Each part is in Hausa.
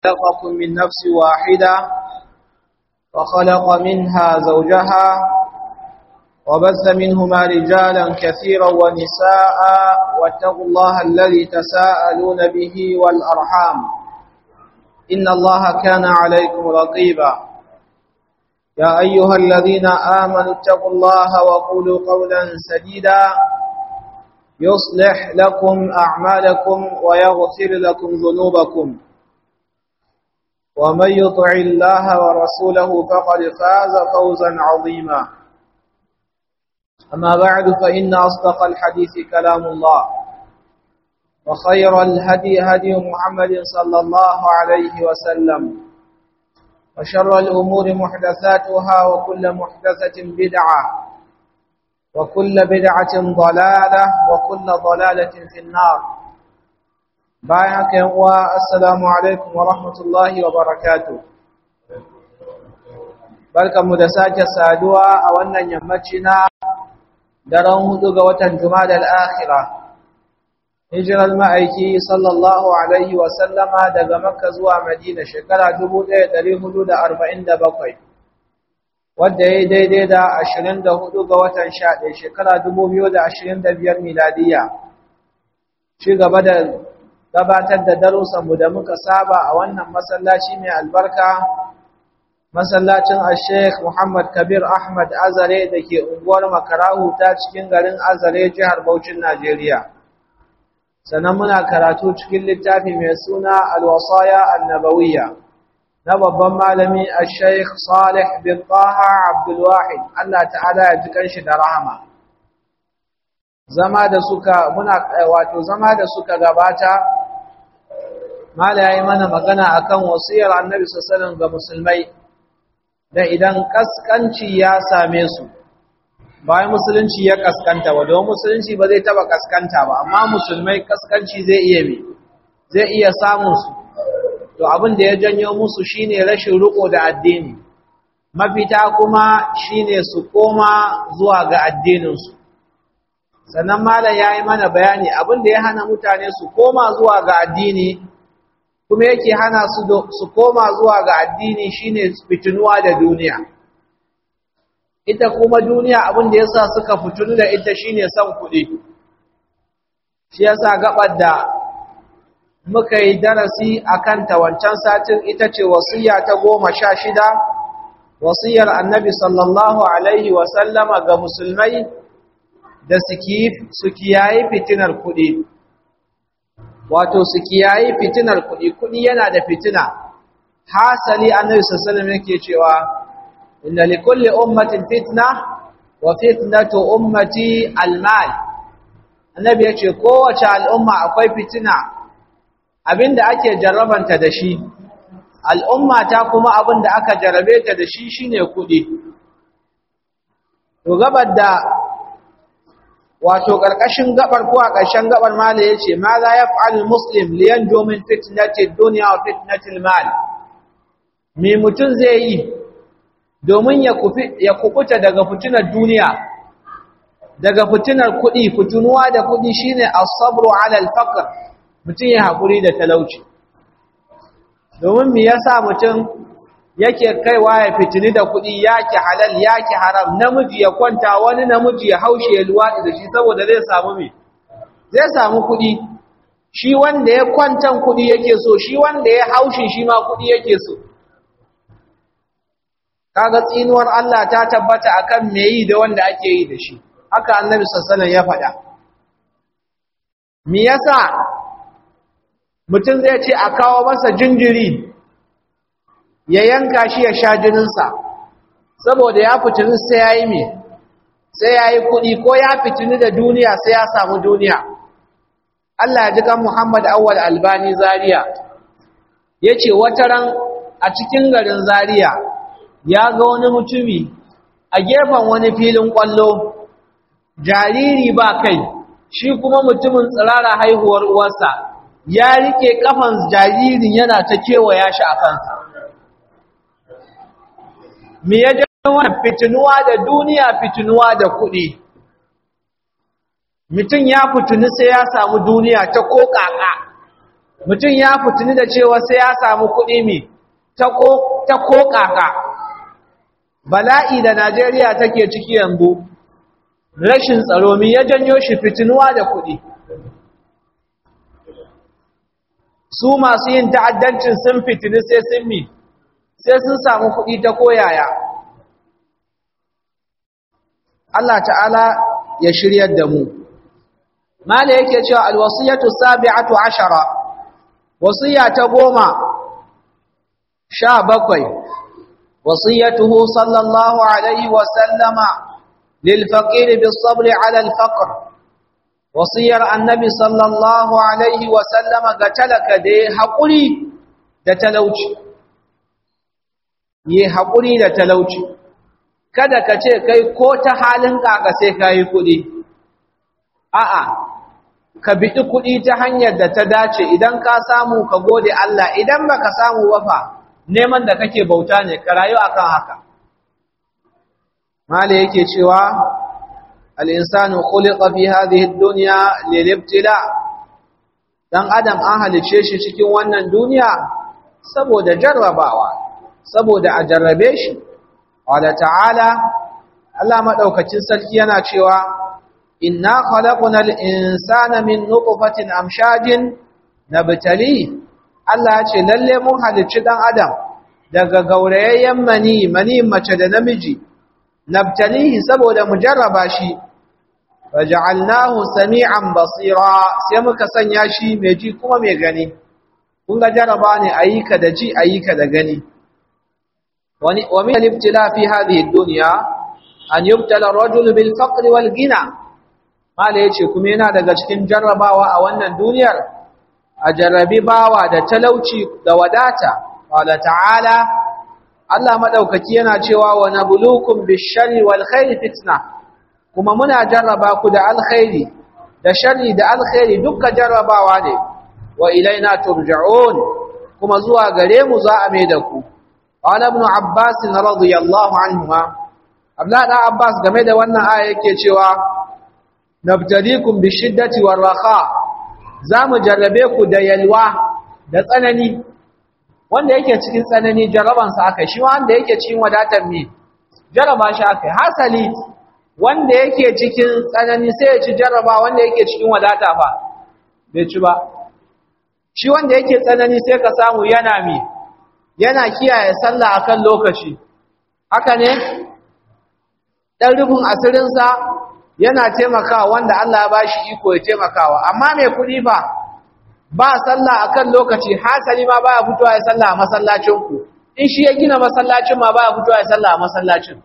خلقكم من نفس واحدة وخلق منها زوجها وبث منهما رجالا كثيرا ونساء واتقوا الله الذي تساءلون به والأرحام إن الله كان عليكم رقيبا يا أيها الذين آمنوا اتقوا الله وقولوا قولا سديدا يصلح لكم أعمالكم ويغفر لكم ذنوبكم ومن يطع الله ورسوله فقد فاز فوزا عظيما أما بعد فإن أصدق الحديث كلام الله وخير الهدي هدي محمد صلى الله عليه وسلم وشر الأمور محدثاتها وكل محدثة بدعة وكل بدعة ضلالة وكل ضلالة في النار بايعك والسلام عليكم ورحمة الله وبركاته barkanmu da sake saduwa a wannan yammaci na daren hudu ga watan Jumadal Akhira hijirar ma'aiki sallallahu alaihi wa sallama daga Makka zuwa Madina shekara 1447 wadda ya daidai da 24 ga watan 11 shekara 2025 miladiya ci gaba da gabatar da darussanmu da muka saba a wannan masallaci mai albarka masallacin al-sheikh Muhammad Kabir Ahmad Azare da ke unguwar Makarahu ta cikin garin Azare jihar Bauchin Najeriya sannan muna karatu cikin littafi mai suna al-wasaya an-nabawiyya na babban malami al-sheikh Salih bin Taha Abdul Wahid Allah ta'ala ya ji kanshi da rahama zama da suka muna wato zama da suka gabata mala yayi mana magana akan wasiyar Annabi sallallahu alaihi wasallam ga musulmai da idan kaskanci ya same su bayan musulunci ya kaskanta ba don musulunci ba zai taba kaskanta ba amma musulmai kaskanci zai iya mi zai iya samun su to abin da ya janyo musu shine rashin riko da addini mafita kuma shine su koma zuwa ga addinin su sannan malam yayi mana bayani abin da ya hana mutane su koma zuwa ga addini kuma yake hana su su koma zuwa ga addini shine fitinuwa da duniya ita kuma duniya abin da yasa suka fitunu da ita shine son kuɗi shi yasa gabar da muka yi darasi akan ta wancan satin ita ce wasiya ta goma sha shida wasiyar annabi sallallahu alaihi wa sallama ga musulmai da su kiyaye fitinar kuɗi wato su kiyayi fitinar kuɗi kuɗi yana da fitina hasali annabi sallallahu alaihi yake cewa inna likulli ummatin fitna wa fitnatu ummati almal annabi yace kowace al'umma akwai fitina abinda ake jarrabanta da shi al'umma ta kuma abinda aka jarrabe ta da shi shine kuɗi to gabar da wato ƙarƙashin gabar ko a ƙarshen gabar mala ya ce ma za ya fa'al muslim liyan domin fitnatin duniya wa fitnatin mal me mutum zai yi domin ya kukuta daga fitinar duniya daga fitinar kuɗi fitunuwa da kuɗi shine asabru ala alfaqr mutum ya haƙuri da talauci domin me yasa mutum yake kaiwa ya fitini da kuɗi yake halal yake haram namiji ya kwanta wani namiji ya haushe ya luwaɗi da shi saboda zai samu me zai samu kuɗi shi wanda ya kwantan kuɗi yake so shi wanda ya haushe shi ma kuɗi yake so kaga tsinuwar Allah ta tabbata akan me yi da wanda ake yi da shi haka annabi sallallahu ya faɗa me yasa mutum zai ce a kawo masa jinjiri ya yanka shi ya sha jininsa saboda ya fitini sai ya yi me sai ya yi kuɗi ko ya fitini da duniya sai ya samu duniya Allah ya ji kan Muhammad Awwal Albani Zaria ya ce ran a cikin garin Zaria ya ga wani mutumi a gefen wani filin ƙwallo jariri ba kai shi kuma mutumin tsirara haihuwar uwarsa ya rike kafan jaririn yana ta kewaya shi a kansa me ya jawo wannan fitinuwa da duniya fitinuwa da kuɗi mutum ya fitini sai ya samu duniya ta kokaka mutum ya fitini da cewa sai ya samu kuɗi mi ta ko kaka bala'i da Najeriya take ciki yanzu rashin tsaro mi ya janyo shi fitinuwa da kuɗi su masu yin ta'addancin sun fitini sai sun mi sai sun samu kuɗi ta koyaya Allah ta'ala ya shiryar da mu mala yake cewa alwasiyatu sabi'atu ashara wasiya ta goma sha bakwai wasiyatuhu sallallahu alaihi wa sallama lil faqir bis sabr ala al faqr wasiyar annabi sallallahu alaihi wa sallama ga talaka da haƙuri da talauci yi haƙuri da talauci kada ka ce kai ko ta halin ƙaƙa sai ka yi kuɗi a'a ka biɗi kuɗi ta hanyar da ta dace idan ka samu ka gode Allah idan ba ka samu wafa neman da kake bauta ne ka rayu akan haka mala yake cewa al'insanu khuliqa fi hadhihi ad-dunya lil-ibtila dan adam an halice shi cikin wannan duniya saboda jarrabawa saboda a jarrabe shi wala ta'ala Allah madaukakin sarki yana cewa inna khalaqnal insana min nutfatin amshajin nabtali Allah ya ce lalle mun halicci dan adam daga gaurayayyen mani mani mace da namiji nabtalihi saboda mu jarraba shi faj'alnahu sami'an basira sai muka sanya shi mai ji kuma mai gani kun ga jarraba ne ayyuka da ji ayyuka da gani ومن الابتلاء في هذه الدنيا أن يبتلى الرجل بالفقر والغنى ما yace kuma yana daga cikin jarrabawa a wannan duniyar a jarrabi bawa da talauci da wadata qala ta'ala Allah madaukaki yana cewa wa nabluukum bish-sharri wal khairi fitna kuma muna jarraba ku da alkhairi da sharri da alkhairi dukkan jarrabawa ne wa ilaina turja'un kuma zuwa gare mu za a mai da ku قال ابن عباس رضي الله عنهما abdullahi dan abbas game da wannan aya yake cewa nabtalikum bishiddati warraha zamu jarrabe ku da yalwa da tsanani wanda yake cikin tsanani jarraban sa akai shi wanda yake cikin wadatar me jarraba shi akai hasali wanda yake cikin tsanani sai ya ci jarraba wanda yake cikin wadata fa bai ci ba shi wanda yake tsanani sai ka samu yana mi yana kiyaye sallah akan lokaci haka ne dan rubun asirinsa yana taimakawa wanda Allah ya bashi iko ya taimakawa amma mai kudi ba ba sallah akan lokaci hasali ma baya fitowa ya sallah a masallacin ku in shi ya gina masallacin ma baya fitowa ya sallah a masallacin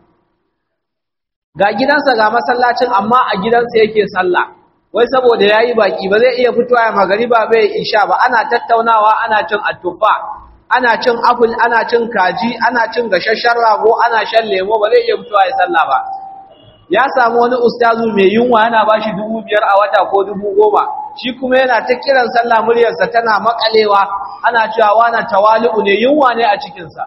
ga gidansa ga masallacin amma a gidansa yake sallah wai saboda yayi baki ba zai iya fitowa ya magariba bai isha ba ana tattaunawa ana cin attufa ana cin apple ana cin kaji ana cin gashashshen rago ana shan lemo ba zai iya fitowa ya sallah ba ya samu wani ustazu mai yunwa yana bashi dubu biyar a wata ko dubu goma shi kuma yana ta kiran sallah muryarsa tana makalewa ana cewa wana tawali'u ne yunwa ne a cikinsa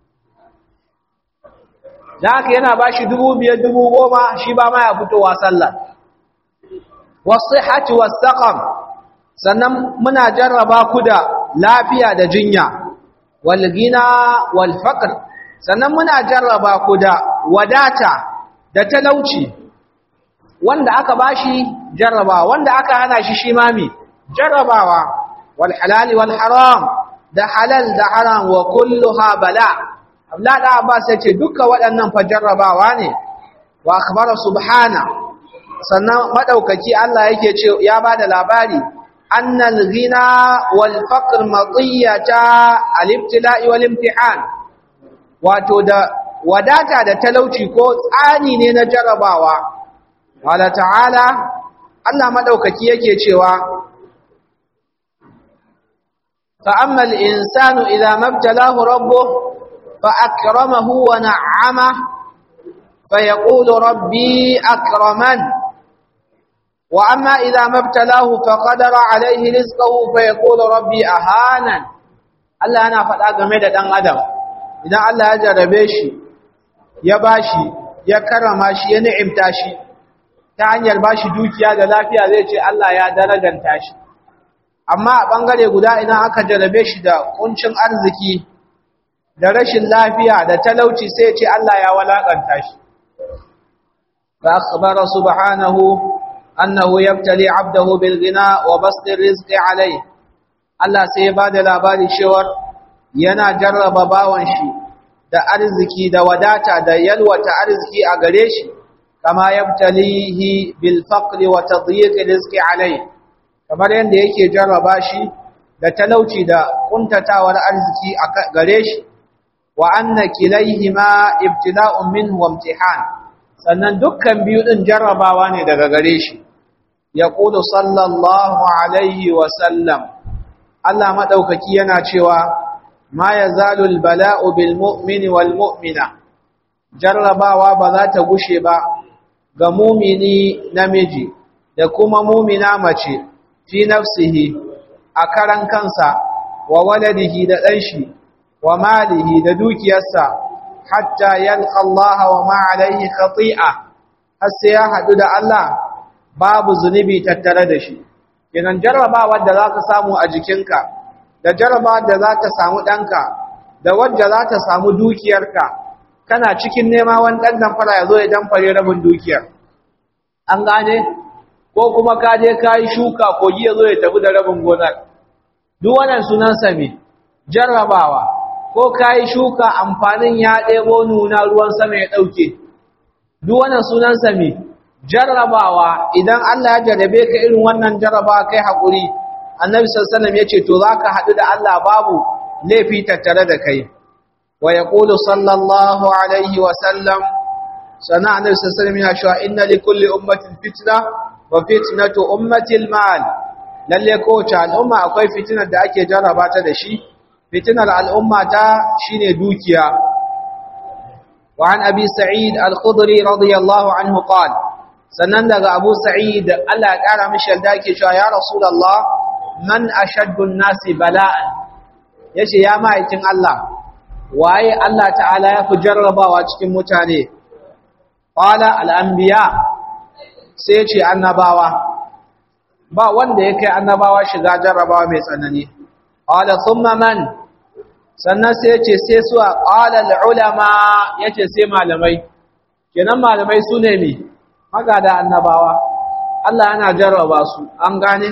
da haka yana bashi dubu biyar dubu goma shi ba ma ya fitowa sallah wasu hati wasu sannan muna jarraba ku da lafiya da jinya walgina walfaqr sannan muna jarraba ku da wadata da talauci wanda aka bashi jarraba wanda aka hana shi shi mami jarrabawa wal halal wal haram da halal da haram wa kulluha bala Abdullah da Abbas yace duka waɗannan fa jarrabawa ne wa akhbara subhana sannan madaukaki Allah yake ce ya bada labari أن الغنى والفقر مطية الابتلاء والامتحان wato da wadata da talauci ko tsani ne na jarabawa wala ta'ala Allah madaukaki yake cewa fa amma al-insanu idza mabtalahu rabbuh fa akramahu wa na'ama fa yaqulu rabbi akraman وأما إذا ما ابتلاه فقدر عليه رزقه فيقول ربي أهانا Allah yana faɗa game da ɗan adam idan Allah ya jarabe shi ya bashi ya karrama shi ya ni'imta shi ta hanyar bashi dukiya da lafiya zai ce Allah ya daraganta shi amma a ɓangare guda idan aka jarabe shi da ƙuncin arziki da rashin lafiya da talauci sai ce Allah ya walaƙanta shi fa akhbara subhanahu annahu yabtali 'abdahu bil ghina wa basti rizqi alayhi Allah sai ya bada labari cewa yana jarraba bawan shi da arziki da wadata da yalwata arziki a gare shi kama yabtalihi bil faqri wa tadyiq rizqi alayhi kamar yanda yake jarraba shi da talauci da kuntatawar arziki a gare shi wa anna kilayhima ibtila'un minhu wa imtihan sannan dukkan biyu din jarrabawa ne daga gare shi yaqulu sallallahu alaihi wa sallam Allah madaukaki yana cewa ma yazalu albala'u bil mu'mini wal mu'mina jarrabawa ba za ta gushe ba ga mumini namiji da kuma mumina mace fi nafsihi a karan kansa wa waladihi da ɗanshi wa malihi da dukiyarsa hatta yalqa Allah wa ma alaihi khati'a har sai ya hadu da Allah babu zunubi tattare da shi kenan jarrabawar da zaka samu a jikinka da jarrabawar da zaka samu danka da wanda zaka samu dukiyarka kana cikin nema wani dan damfara ya zo ya damfare rabin dukiyar an gane ko kuma ka je ka yi shuka kogi ya zo ya tafi da rabin gonar duk wannan sunansa me jarrabawa ko ka yi shuka amfanin ya ɗebo nuna ruwan sama ya ɗauke duk wannan sunansa me jarrabawa idan Allah ya jarrabe ka irin wannan jarrabawa kai haƙuri annabi sallallahu alaihi ya ce to zaka haɗu da Allah babu laifi tattare da kai wa yaqulu sallallahu alaihi wa sallam sana annabi sallallahu alaihi ya cewa inna likulli ummatin fitna wa fitnatu ummati al-mal lalle kowace al'umma akwai fitinar da ake jarraba ta da shi fitinar al'umma ta shine dukiya wa an abi sa'id al-khudri radiyallahu anhu qala sannan daga abu sa'id Allah ya kara mishi yalda yake cewa ya rasulullah man ashaddu an-nasi bala'an yace ya ma'aikin Allah waye Allah ta'ala ya fi jarrabawa cikin mutane qala al-anbiya sai ce annabawa ba wanda ya kai annabawa shiga jarrabawa mai tsanani qala thumma man sannan sai ce sai su qala al-ulama yace sai malamai kenan malamai su ne mi magada annabawa Allah yana jarraba su an gane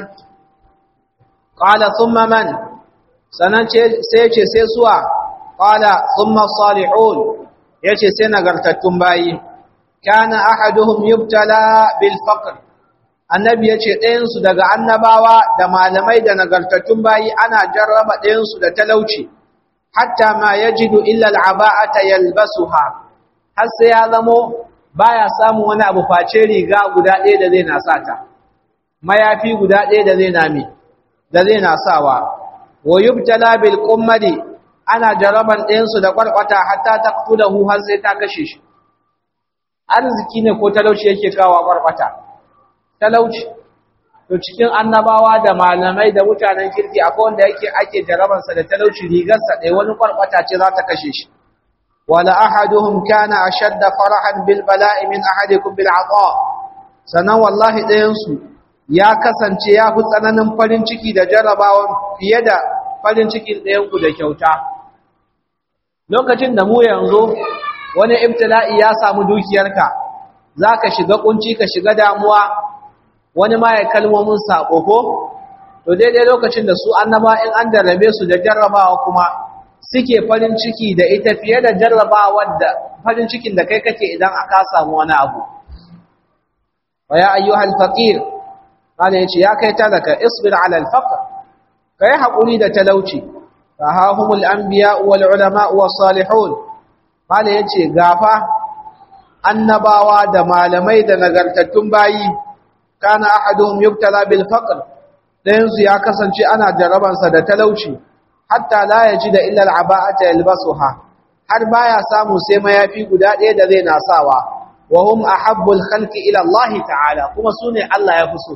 qala thumma man sannan sai ce sai suwa qala thumma salihun yace sai nagartattun bayi kana ahaduhum yubtala bil faqr annabi yace ɗayan su daga annabawa da malamai da nagartattun bayi ana jarraba ɗayan su da talauci hatta ma yajidu illa al'aba'ata yalbasuha har sai ya zamo baya samun wani abu face riga guda ɗaya da zai na sata mayafi guda ɗaya da zai na mi da zai na sawa wa yubtala bil qummadi ana jarraban ɗayan su da kwarkwata hatta taqtulahu har sai ta kashe shi arziki ne ko talauci yake kawo kwarkwata talauci to cikin annabawa da malamai da mutanen kirki akwai wanda yake ake jarabansa da talauci rigarsa ɗaya wani kwarkwata ce za ta kashe shi wala ahaduhum kana ashadda farahan bil bala'i min ahadikum bil ata sanan wallahi ɗayan su ya kasance ya fi tsananin farin ciki da jarabawan fiye da farin cikin ɗayan ku da kyauta lokacin da mu yanzu wani ibtila'i ya samu dukiyarka zaka shiga kunci ka shiga damuwa wani ma ya kalmomin sako ko to daidai lokacin da su annaba in an jarrabe su da jarrabawa kuma suke farin ciki da ita fiye da jarrabawar da farin cikin da kai kake idan aka samu wani abu wa ya ayyuhal faqir kana yace ya kai talaka isbir ala al faqr kai hakuri da talauci fa hahumul anbiya wal ulama was salihun kana yace gafa annabawa da malamai da nagartattun bayi kana ahaduhum yubtala bil faqr dayan su ya kasance ana jarabansa da talauci hatta la yajida illa al aba'ata yalbasuha har baya samu sai mayafi guda ɗaya da zai nasawa wa hum ahabbul khalqi ila Allah ta'ala kuma sune Allah ya fuso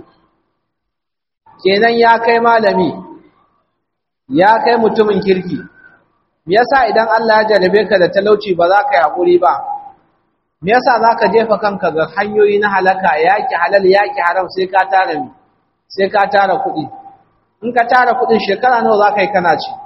kenan ya kai malami ya kai mutumin kirki me yasa idan Allah ya jarabe ka da talauci ba za ka yi hakuri ba me yasa zaka jefa kanka ga hanyoyi na halaka yaki halal yaki haram sai ka tara sai ka tara kuɗi in ka tara kudin shekara nawa za ka yi kana ci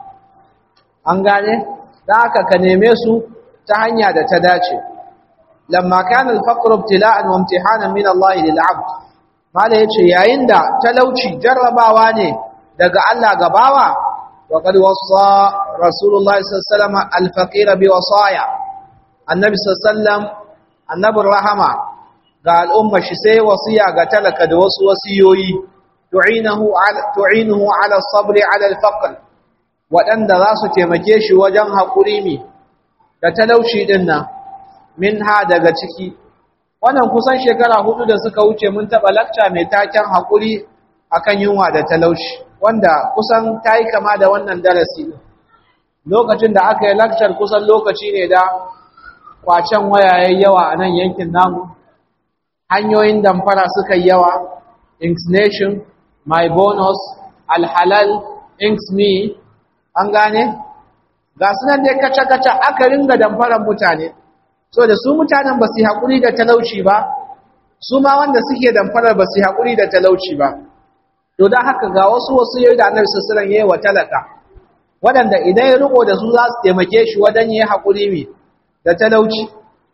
an gane da haka ka neme su ta hanya da ta dace lamma kana al-faqru ibtila'an wa imtihanan min Allah lil 'abd mala yace yayin da talauci jarrabawa ne daga Allah ga bawa wa qad wasa rasulullah sallallahu alaihi wasallam al-faqir bi wasaya annabi sallallahu alaihi wasallam annabur rahama ga al'umma shi sai wasiya ga talaka da wasu wasiyoyi tu'inahu ala tu'inuhu ala sabri ala al-faqr wadanda za su taimake shi wajen hakuri mi da talauci din nan minha daga ciki wannan kusan shekara hudu da suka wuce mun taba lakca mai taken hakuri akan yunwa da talauci wanda kusan tayi kama da wannan darasi lokacin da aka yi lakcar kusan lokaci ne da kwacen wayayen yawa a nan yankin namu hanyoyin damfara suka yi yawa inksnation my bonus alhalal inksme an gane ga sunan dai kaca-kaca aka ringa damfaran mutane so da su mutanen ba su yi haƙuri da talauci ba su ma wanda suke damfarar ba su yi haƙuri da talauci ba to don haka ga wasu wasu yau da annabi sassaran ya yi wa talaka waɗanda idan ya riko da su za su taimake shi wajen yi haƙuri mai da talauci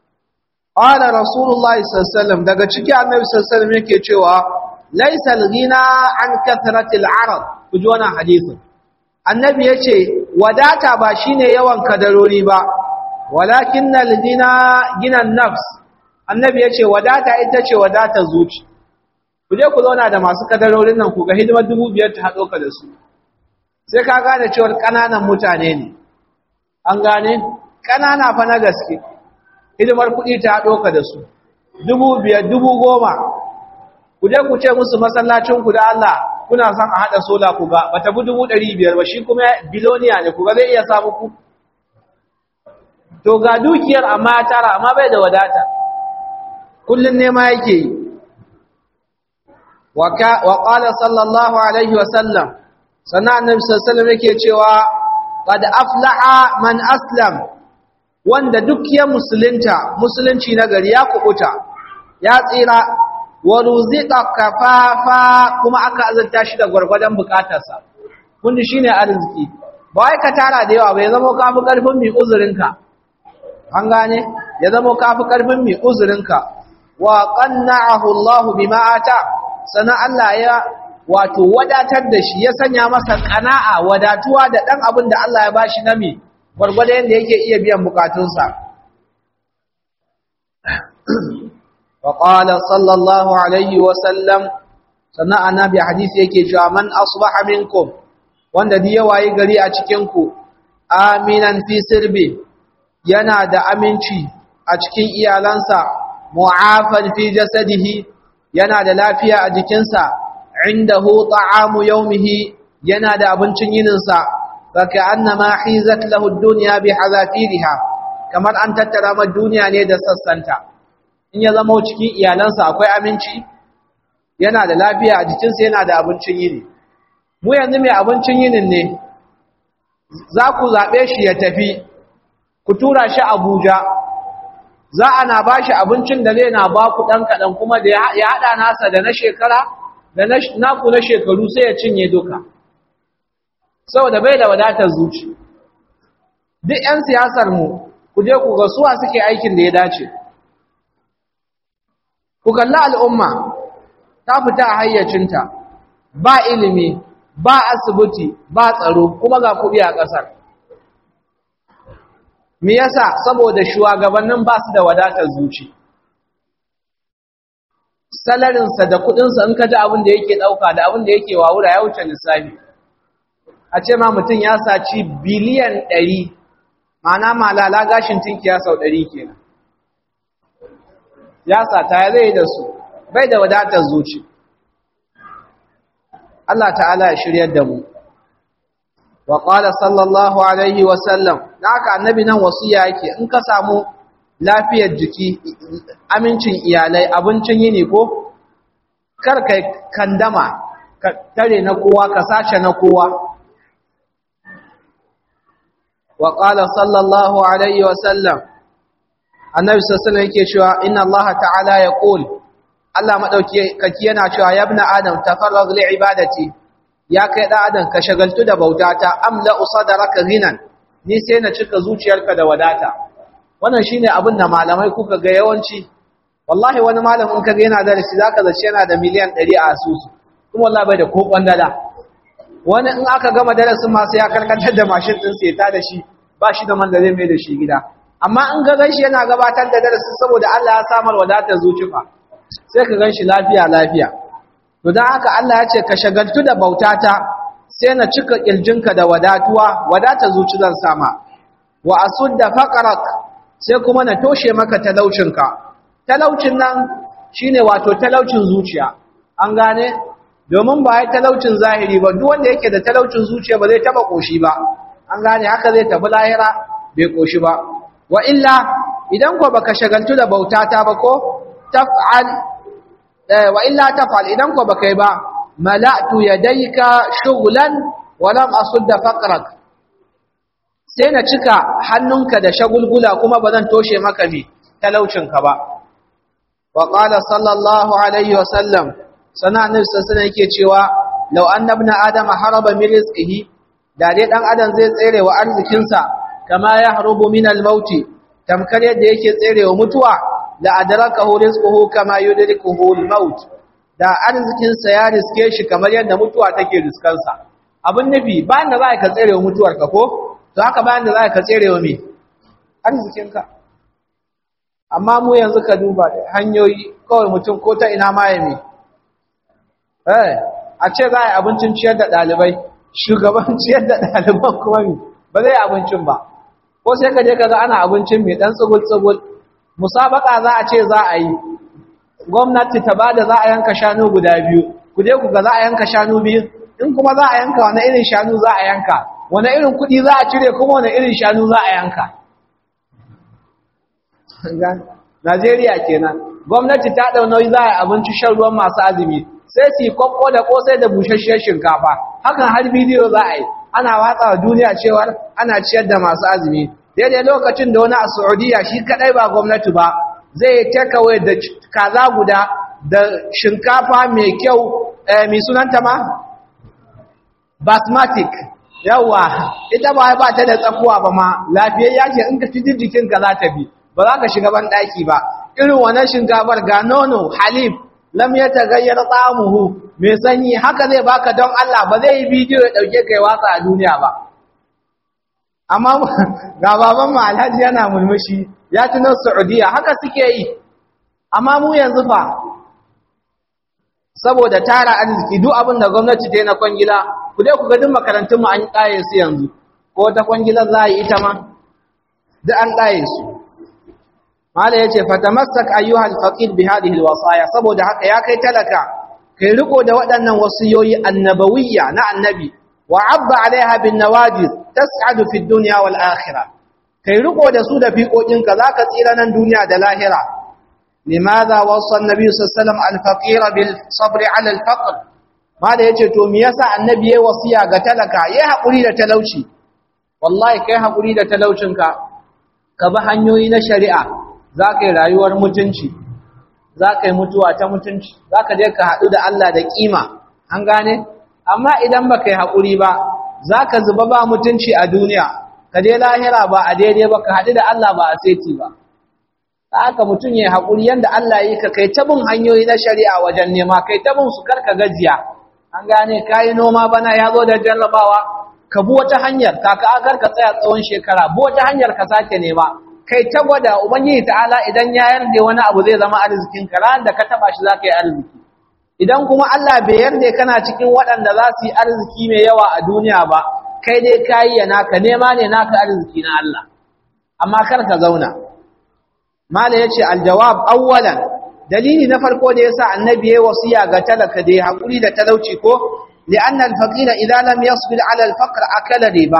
ƙwada rasulullahi sassalam daga ciki annabi sassalam yake cewa laisal gina an kathratil arab ku ji wannan hadisin annabi ya ce wadata ba shine yawan kadarori ba walakin na gina ginan nafs annabi ya ce wadata ita ce wadata zuci ku je ku zauna da masu kadarorin nan ku ga hidimar dubu biyar ta haɗo ka da su sai ka gane cewar ƙananan mutane ne an gane ƙanana fa na gaske hidimar kuɗi ta haɗo ka da su dubu biyar dubu goma ku je ku ce musu masallacinku da Allah kuna son a haɗa sola ku ga ba ta bi dubu ɗari biyar ba shi kuma biloniya ne ku ga zai iya samu ku to ga dukiyar amma ya tara amma bai da wadata kullum nema yake yi wa qala sallallahu alaihi wa sallam sannan annabi sallallahu alaihi yake cewa qad aflaha man aslam wanda duk ya musulunta musulunci na gari ya kubuta ya tsira wa ruziqa kafafa kuma aka azurta shi da gwargwadon bukatarsa kun shine arziki ba wai ka tara da yawa bai zama kafi karfin mi uzurinka an gane ya zama kafi karfin mi uzurinka wa qanna'ahu Allah bima ata sana Allah ya wato wadatar da shi ya sanya masa kana'a wadatuwa da dan abin da Allah ya bashi na mi gwargwado yanda yake iya biyan bukatunsa wa qala sallallahu alaihi wa sallam sana annabi hadisi yake cewa man asbaha minkum wanda da yawaye gari a cikin ku aminan fi sirbi yana da aminci a cikin iyalansa mu'afan fi jasadihi yana da lafiya a jikinsa indahu ta'amu yawmihi yana da abincin yininsa faka annama hizat lahu ad-dunya bi hazafiriha kamar an tattara ma duniya ne da sassanta in ya zama cikin iyalansa akwai aminci yana da lafiya a jikinsa yana da abincin yini mu yanzu mai abincin yinin ne za ku zaɓe shi ya tafi ku tura shi Abuja za a na ba shi abincin da zai na ba ku ɗan kaɗan kuma da ya haɗa nasa da na shekara da naku na shekaru sai ya cinye duka saboda bai da wadatar zuci duk 'yan siyasarmu ku je ku ga suwa suke aikin da ya dace ku kalli al'umma ta fita a hayyacinta ba ilimi ba asibiti ba tsaro kuma ga kuɗi a ƙasar me yasa saboda shugabannin ba su da wadatar zuci salarinsa da kudinsa in ka ji abin da yake dauka da abin da yake wawura ya wuce lissafi a ce ma mutum ya saci biliyan 100 ma'ana malala gashin tinkiya sau 100 kenan ya sata ya zai da su bai da wadatar zuci Allah ta'ala ya shiryar da mu wa qala sallallahu alaihi wa sallam haka annabi nan wasiya yake in ka samu lafiyar jiki amincin iyalai abincin yini ko kar kai kandama ka tare na kowa ka sace na kowa wa qala sallallahu alaihi wa sallam annabi sallallahu alaihi yake cewa inna allaha ta'ala yaqul Allah madauki kaki yana cewa ya ibn adam tafarrag li ibadati ya kai da adam ka shagaltu da bautata amla usadaraka ghinan ni sai na cika zuciyarka da wadata wannan shine abin da malamai kuka ga yawanci wallahi wani malamin kaga yana da shi zaka zace yana da miliyan 100 a asusu kuma wallahi bai da ko kwandala wani in aka gama darasin ma sai ya karkatar da mashin din sai ta da shi ba shi da man da zai mai da shi gida amma in ga ganshi yana gabatar da darasin saboda Allah ya samar wadatar zuciya sai ka ganshi lafiya lafiya to dan haka Allah ya ce ka shagaltu da bautata sai na cika kirjinka da wadatuwa wadatar zuci zan sama wa asudda faqrak sai kuma na toshe maka talaucinka talaucin nan shine wato talaucin zuciya an gane domin ba ya talaucin zahiri ba duk wanda yake da talaucin zuciya ba zai taba koshi ba an gane haka zai tafi lahira bai koshi ba wa illa idan ko baka shagaltu da bautata ba ko taf'al wa illa taf'al idan ko baka yi ba mala'tu yadayka shughlan wa lam asudda faqrak sai na cika hannunka da shagulgula kuma bazan toshe maka mi talaucinka ba wa qala sallallahu alaihi wa sallam sana annabi sallallahu yake cewa law anna ibn adama haraba min rizqihi da dai dan adam zai tsere wa arzikinsa kama ya harubu min al-maut tamkar yadda yake tsere wa mutuwa la adrakahu rizquhu kama yudrikuhu al-maut da arzikinsa ya riske shi kamar yadda mutuwa take riskansa abin nufi bayan da za ka tsere wa mutuwarka ko to haka bayan da za ka tsere wa me arzikinka amma mu yanzu ka duba hanyoyi kawai mutum ko ta ina ma ya me eh a ce za a yi abincin ciyar da ɗalibai shugaban ciyar da ɗaliban kuma me ba zai abincin ba ko sai ka je ka ga ana abincin mai ɗan tsugul-tsugul musabaka za a ce za a yi gwamnati ta bada za a yanka shanu guda biyu ku je ku ga za a yanka shanu biyu in kuma za a yanka wani irin shanu za a yanka wani irin kuɗi za a cire kuma wani irin shanu za a yanka Najeriya kenan gwamnati ta ɗau nauyi za a yi abinci shan ruwan masu azumi sai su yi kwakko da kosai da bushasshiyar shinkafa hakan har bidiyo za a yi ana watsa wa duniya cewar ana ciyar da masu azumi daidai lokacin da wani a saudiya shi kaɗai ba gwamnati ba zai take da kaza guda da shinkafa mai kyau mai sunanta ma basmatic yawa ita ba ba ta da tsakuwa ba ma lafiyayya ce in ka ci jikinka za ta bi ba za ka shiga ban ɗaki ba irin wannan shinkafar ga nono halif lam ya tagayyar tsamuhu mai sanyi haka zai baka don Allah ba zai yi bidiyo ya ɗauke kai watsa a duniya ba amma ga baban mu alhaji yana mulmushi ya tuno saudiya haka suke yi amma mu yanzu fa saboda tara arziki duk abin da gwamnati ta yi na kwangila ku dai ku ga duk makarantun mu an ƙaye su yanzu ko ta kwangila za a yi ita ma duk an ƙaye su mala yace fatamassak ayyuhal faqir bi hadhihi alwasaya saboda haka ya kai talaka kai riko da waɗannan wasiyoyi annabawiyya na annabi wa abba alaiha bin nawajiz tas'adu fi dunya wal akhirah kai riko da su da fiƙoƙinka zaka tsira nan duniya da lahira limadha wasa annabi sallallahu alaihi wasallam al-faqir bil sabr ala al-faqr mala yace to me yasa annabi yayi wasiya ga talaka yayi hakuri da talauci wallahi kai hakuri da talaucinka ka bi hanyoyi na shari'a za ka yi rayuwar mutunci za ka yi mutuwa ta mutunci za ka je ka haɗu da Allah da ƙima an gane amma idan ba ka yi haƙuri ba za ka zuba ba mutunci a duniya ka je lahira ba a daidai ba ka haɗu da Allah ba a seti ba ta haka mutum ya yi haƙuri yadda Allah yi ka kai tabin hanyoyi na shari'a wajen nema kai tabin su karka gajiya an gane ka yi noma bana ya zo da jarrabawa ka bi wata hanyar kaka akar ka tsaya tsawon shekara bi wata hanyar ka sake nema kai ta gwada ubangiji ta'ala idan ya yarda wani abu zai zama arzikin ka ran da ka taba shi zaka yi arziki idan kuma Allah bai yarda kana cikin waɗanda za su yi arziki mai yawa a duniya ba kai dai kai ya naka nema ne naka arziki na Allah amma kar ka zauna mala yace aljawab awwalan dalili na farko da yasa annabi yayi wasiya ga talaka da ya hakuri da talauci ko li'anna al-faqira idza lam yasbir 'ala al-faqr akala riba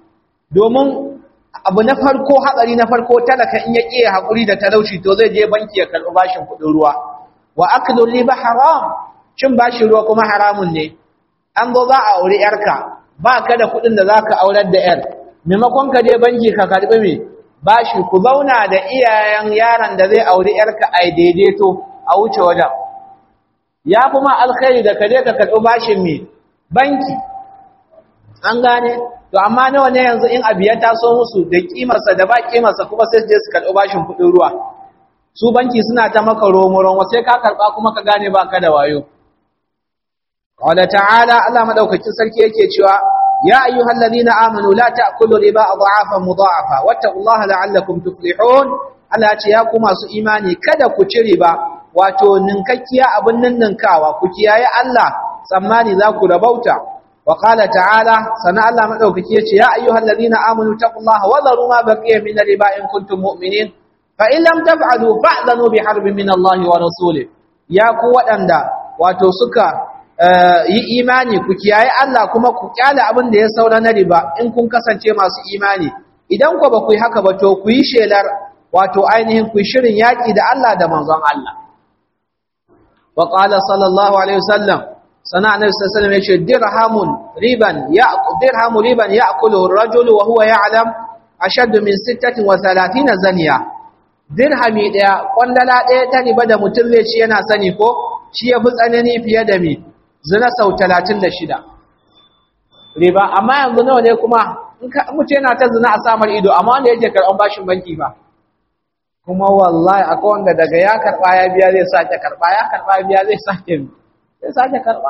domin abu na farko hatsari na farko talaka in ya ƙiye haƙuri da talauci to zai je banki ya karɓi bashin kuɗin ruwa wa aklu riba haram cin bashin ruwa kuma haramun ne an zo za a auri yarka ba ka da kuɗin da za ka aurar da yar maimakon ka je banki ka karɓi me bashi ku zauna da iyayen yaron da zai auri yarka a daidaito a wuce wajen ya fi ma alkhairi da ka je ka karɓi bashin me banki an gane to amma nawa ne yanzu in abu ya taso musu da kimarsa da ba kimarsa kuma sai je su karɓi bashin kuɗin ruwa su banki suna ta maka romo-romo sai ka karɓa kuma ka gane ba ka da wayo qala ta'ala Allah madaukakin sarki yake cewa ya ayyuhal ladina amanu la ta'kulu riba adhafan mudha'afa wattaqullaha la'allakum tuflihun Allah ya ce ya ku masu imani kada ku ci riba wato ninkakkiya abin ninninkawa ku kiyaye Allah tsammani za ku rabauta wa qala ta'ala sana Allah madaukaki yace ya ayyuhal ladina amanu taqullaha wa dharu ma baqiya min riba in kuntum mu'minin fa in lam taf'alu fa'dhanu bi harbin min Allah wa rasulih ya ku wadanda wato suka yi imani ku kiyaye Allah kuma ku kyale abin da ya saura na riba in kun kasance masu imani idan ku ba ku yi haka ba to ku yi shelar wato ainihin ku shirin yaki da Allah da manzon Allah wa qala sallallahu alaihi wasallam sana annabi sallallahu alaihi wasallam yace dirhamun riban ya dirhamu riban ya'kulu ar-rajulu wa huwa ya'lam ashaddu min 36 zaniya dirhami daya kwandala daya ta riba da mutum zai ci yana sani ko shi yafi tsanani fiye da mi zina sau 36 riba amma yanzu nawa ne kuma in ka mutum yana ta zina a samar ido amma wanda yake karɓan bashin banki ba kuma wallahi akwai wanda daga ya karɓa ya biya zai sake karɓa ya karɓa ya biya zai sake zai sake karɓa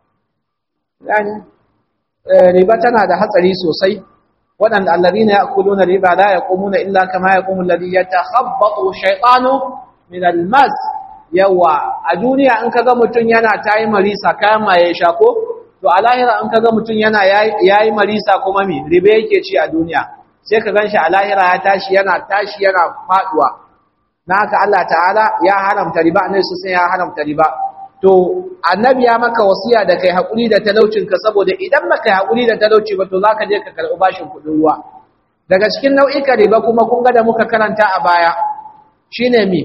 yani riba tana da hatsari sosai waɗanda allazina ya'kuluna riba la yaqumuna illa kama yaqumu alladhi yatakhabbatu shaytanu min almas yawa a duniya in kaga mutun yana tayi marisa kayan maye shako to a lahira in kaga mutun yana yayi marisa kuma me riba yake ci a duniya sai ka ganshi a lahira ya tashi yana tashi yana faduwa na haka Allah ta'ala ya haramta riba annabi sai ya haramta riba to annabi ya maka wasiya da kai hakuri da talaucinka saboda idan baka yi hakuri da talauci ba to zaka je ka karɓi bashin kuɗin ruwa daga cikin nau'ikan riba kuma kun ga da muka karanta a baya shine mi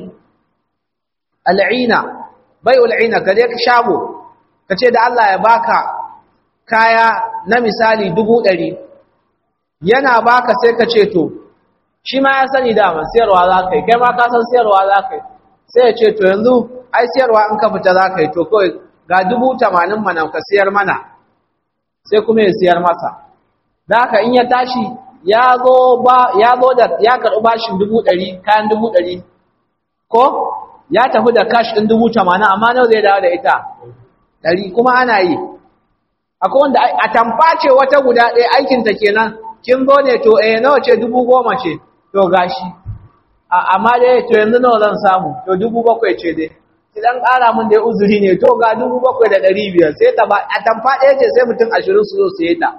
al'ina bai'ul ina ka je ka shago ka ce da Allah ya baka kaya na misali dubu ɗari yana baka sai ka ce to shi ma ya sani dama siyarwa za ka yi kai ma ka san siyarwa za ka yi sai ya ce to yanzu ai siyarwa in ka fita za ka yi to kawai ga dubu tamanin mana ka siyar mana sai kuma ya siyar masa da haka in ya tashi ya zo da ya karɓi bashin dubu ɗari kayan dubu ɗari ko ya tafi da kash ɗin dubu tamanin amma nawa zai dawo da ita ɗari kuma ana yi akwai wanda a tamface wata guda ɗaya aikinta kenan kin zo ne to eh nawa ce dubu goma ce to gashi amma dai to yanzu nawa zan samu to dubu bakwai ce dai idan ƙara min dai uzuri ne to ga dubu bakwai da ɗari biyar sai ta ba a tamfa ɗaya ce sai mutum ashirin su zo siye ta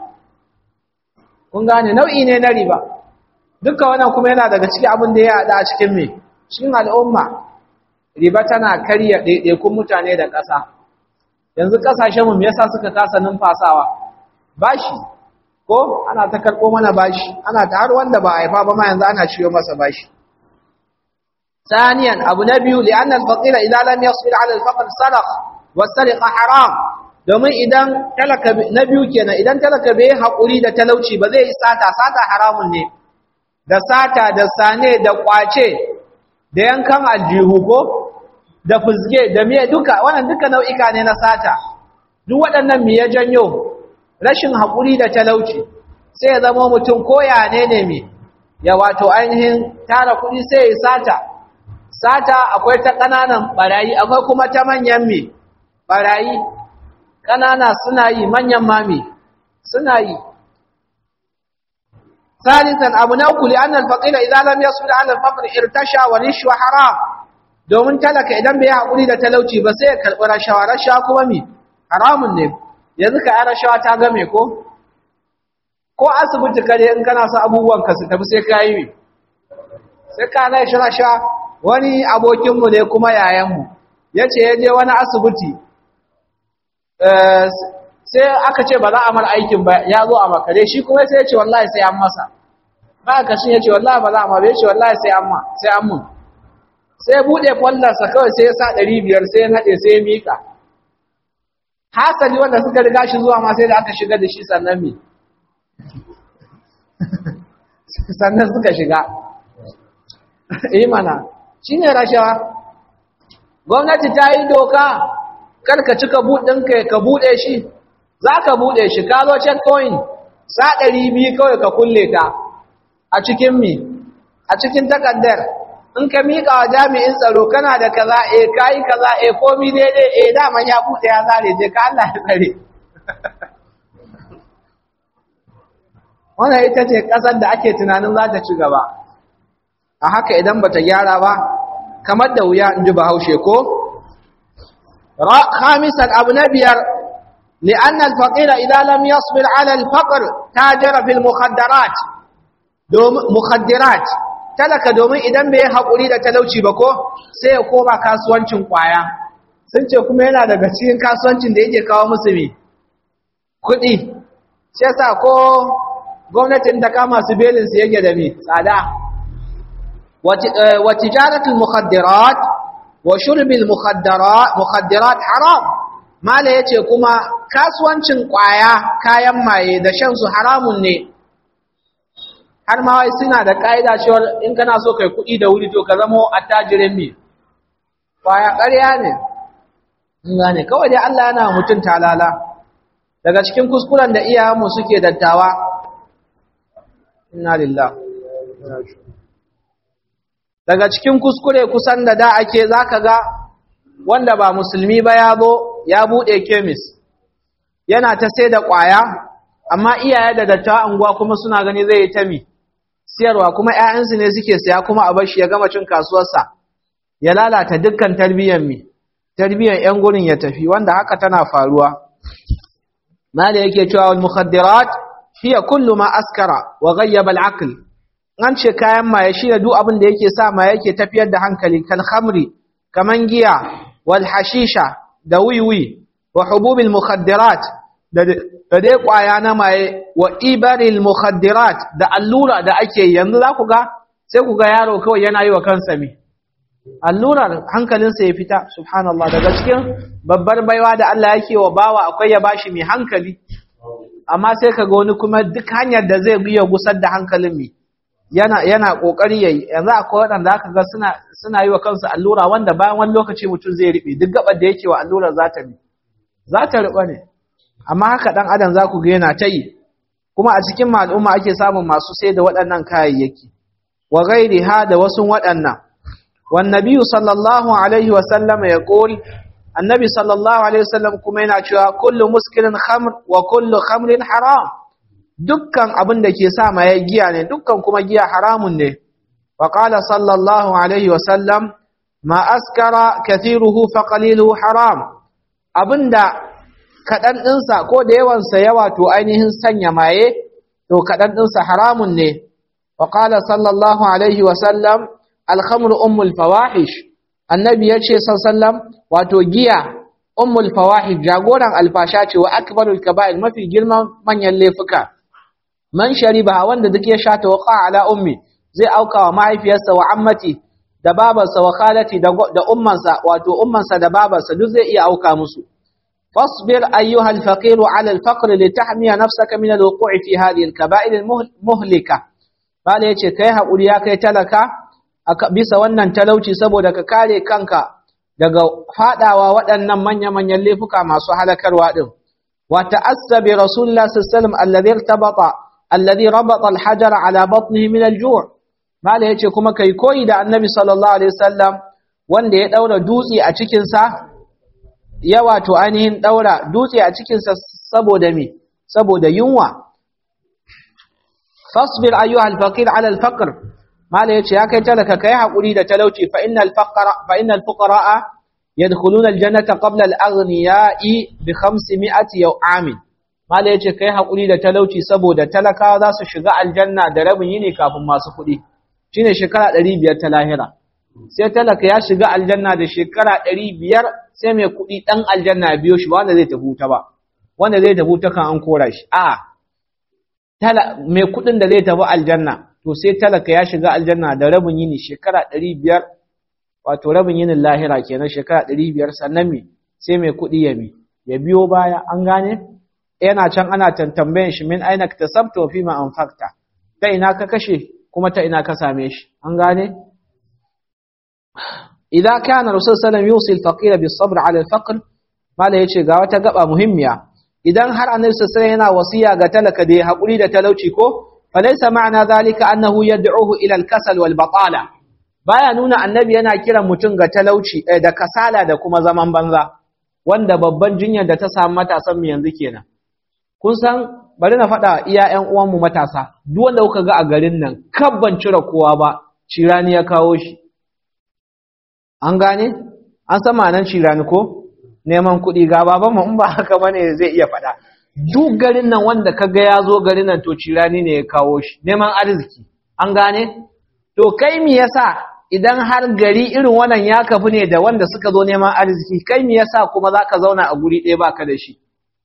kun gane nau'i ne na riba duka wannan kuma yana daga cikin abin da ya haɗa a cikin me cikin al'umma riba tana karya ɗaiɗaikun mutane da ƙasa yanzu ƙasashenmu me yasa suka kasa numfasawa bashi ko ana ta karɓo mana bashi ana ta har wanda ba a haifa ba ma yanzu ana ciyo masa bashi ثانيا ابو نبي لان الفقير اذا لم يصبر على الفقر سرق والسرقه حرام domin idan talaka na biyu kenan idan talaka bai haƙuri da talauci ba zai yi sata sata haramun ne da sata da sane da kwace da yankan aljihu ko da fuzge da miye duka wannan duka nau'ika ne na sata duk waɗannan me ya janyo rashin haƙuri da talauci sai ya zama mutum koya ne ne me ya wato ainihin tara kuɗi sai ya sata sata akwai ta ƙananan ɓarayi akwai kuma ta manyan me ɓarayi ƙanana suna yi manyan mami suna yi salisan abu na uku li'annal faqira idan lam yasbir 'ala al-faqr irtasha wa rishwa haram domin talaka idan bai haƙuri da talauci ba sai ya karɓi rashawa rashawa kuma mi haramun ne yanzu ka rashawa ta game ko ko asibiti kare in kana sa abubuwan ka su tafi sai ka yi sai ka na rashawa wani abokinmu ne kuma yayanmu ya ce ya je wani asibiti sai aka ce ba za a mara aikin ba ya zo a makare shi kuma sai ya ce wallahi sai an masa ba ka shi ya ce wallahi ba za a mara ya ce wallahi sai an ma sai an mun sai buɗe kwallonsa kawai sai ya sa ɗari biyar sai ya naɗe sai ya miƙa hasali wanda suka riga shi zuwa ma sai da aka shiga da shi sannan mi sannan suka shiga imana shi ne rashawa gwamnati ta yi doka karka cika buɗinka ka buɗe shi zaka bude shi ka zo checkpoint sa 200 kawai ka kulle ta a cikin mi a cikin takaddar in ka miƙa wa jami'in tsaro kana da kaza eh kai kaza eh komi daidai eh daman ya bude ya zare je ka Allah ya tsare wannan ita ce ƙasar da ake tunanin za ta ci gaba a haka idan bata gyara ba kamar da wuya in ji bahaushe ko khamisan abu na biyar li'anna al-faqira idan lam yasbir 'ala al-faqr tajara fil mukhaddarat domin mukhaddirat talaka domin idan bai haƙuri da talauci ba ko sai ya koma kasuwancin kwaya sun ce kuma yana daga cikin kasuwancin da yake kawo musu me kuɗi shi yasa ko gwamnatin ta kama su belin su yake da me tsada wa tijaratul mukhaddirat wa shurbil mukhaddarat mukhaddirat haram mala yace kuma kasuwancin kwaya kayan maye da shan su haramun ne har ma wai suna da kaida cewa in kana so kai kuɗi da wuri to ka zama attajirin me kwaya ƙarya ne in gane kawai dai Allah yana mutun talala daga cikin kuskuren da iyayenmu suke dattawa inna lillah daga cikin kuskure kusan da da ake zaka ga wanda ba musulmi ba ya zo ya bude kemis yana ta sai da kwaya amma iyaye da dattawa anguwa kuma suna gani zai yi ta mi siyarwa kuma ƴaƴansu ne suke siya kuma a bar shi ya gama cin kasuwarsa ya lalata dukkan tarbiyyar mi tarbiyyar ƴan gurin ya tafi wanda haka tana faruwa mala yake cewa wal mukhaddirat hiya kullu ma askara wa ghayyaba al-aql an ce kayan maye shine duk abin da yake sa maye yake tafiyar da hankali kal khamri kaman giya wal hashisha da wiwi wa hububil mukhaddirat da da dai kwaya na maye wa ibaril mukhaddirat da allura da ake yanzu za ku ga sai ku ga yaro kawai yana yi wa kansa me allurar hankalinsa ya fita subhanallah daga cikin babbar baiwa da Allah yake wa bawa akwai ya bashi mai hankali amma sai ka ga wani kuma duk hanyar da zai iya gusar da hankalin mai yana yana kokari yayi yanzu akwai waɗanda aka ga suna suna yi wa kansu allura wanda bayan wani lokaci mutum zai riɓe duk gabar da yake wa allurar za ta za ta riɓa ne amma haka ɗan adam za ku ga yana ta yi kuma a cikin al'umma ake samun masu sai da waɗannan kayayyaki wa gairi ha da wasu waɗannan wan nabiyyu sallallahu alaihi wa sallam ya qul annabi sallallahu alaihi wa sallam kuma yana cewa kullu muskirin khamr wa kullu khamrin haram dukkan abin da ke sa maye giya ne dukkan kuma giya haramun ne wa qala sallallahu alaihi wa sallam ma askara kathiruhu fa qaliluhu haram abinda kadan dinsa ko da yawan sa yawa to ainihin sanya maye to kadan dinsa haramun ne wa qala sallallahu alaihi wa sallam al khamru ummul fawahish annabi yace sallallahu wato giya ummul fawahish jagoran alfasha ce wa akbarul kaba'ir mafi girman manyan laifuka man shariba wanda duk ya sha tawaqa ala ummi zai auka wa mahaifiyarsa wa ammati da babarsa wa khalati da ummansa wato ummansa da babarsa duk zai iya auka musu fasbir ayyuha al-faqir ala al-faqr litahmiya nafsaka min al-wuqu' fi hadhihi al-kaba'ir al-muhlika bale yace kai hakuri ya kai talaka bisa wannan talauci saboda ka kare kanka daga fadawa waɗannan manya-manyan laifuka masu halakarwa din wa ta'assabi rasulullah sallallahu alaihi wasallam alladhi irtabata alladhi rabata al-hajar ala batnihi min al-ju' mala yace kuma kai koyi da annabi sallallahu alaihi wasallam wanda ya daura dutse a cikin sa ya wato ainihin daura dutse a cikin sa saboda me saboda yunwa fasbir ayyuha al-faqir ala al-faqr mala yace ya kai talaka kai hakuri da talauci fa innal faqra fa innal fuqaraa yadkhuluna al-jannata qabla al-aghniya'i bi 500 yaw'amin Mala ya ce, Kai haƙuri da talauci saboda talakawa za su shiga aljanna da rabin yini kafin masu kuɗi, shi ne shekara ɗari biyar ta lahira. Sai talaka ya shiga aljanna da shekara ɗari biyar sai mai kuɗi ɗan aljanna biyo shi ba wanda zai tafi ta ba, wanda zai tafi ta kan an kora shi. A, mai kuɗin da zai tafi aljanna, to sai talaka ya shiga aljanna da rabin yini shekara ɗari biyar, wato rabin yinin lahira kenan shekara ɗari biyar sannan me sai mai kuɗi ya bi, ya biyo baya, an gane? yana can ana tantambayin shi min aina ka tasabta wa fima anfaqta ta ina ka kashe kuma ta ina ka same shi an gane idza kana rasul sallallahu alaihi wasallam yusi al-faqir bis sabr ala al-faqr mala yace ga wata gaba muhimmiya idan har annabi sallallahu yana wasiya ga talaka da ya hakuri da talauci ko falaysa ma'ana zalika annahu yad'uhu ila al-kasal wal batala baya nuna annabi yana kiran mutum ga talauci da kasala da kuma zaman banza wanda babban jinyar da ta samu matasan mu yanzu kenan kun san bari na faɗa iya ƴan uwan mu matasa duk wanda kuka ga a garin nan kabban cire kowa ba cirani ya kawo shi an gane an san ma'anar cirani ko neman kuɗi ga baban mu in ba haka bane zai iya faɗa duk garin nan wanda kaga ya zo garin nan to cirani ne ya kawo shi neman arziki an gane to kai me yasa idan har gari irin wannan ya kafu ne da wanda suka zo neman arziki kai me yasa kuma zaka zauna a guri ɗaya baka da shi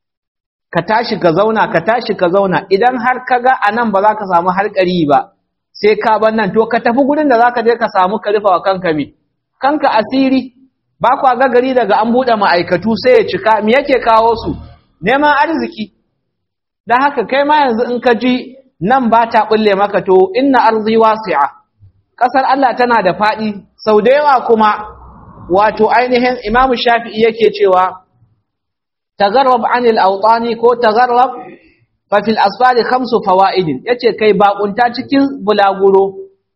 ka tashi ka zauna ka tashi ka zauna idan har kaga anan ba za ka samu harkari ba sai ka bar nan to ka tafi gurin da zaka je ka samu ka rufa wa kanka me kanka asiri ba kwa ga gari daga an buɗe ma'aikatu sai ya cika me yake kawo su neman arziki dan haka kai ma yanzu in ka ji nan ba ta bulle maka to inna arzi wasi'a kasar Allah tana da fadi sau da yawa kuma wato ainihin Imam Shafi'i yake cewa tagarrab anil awtani ko tagarrab fa fil asfali khamsu fawaid yace kai bakunta cikin bulaguro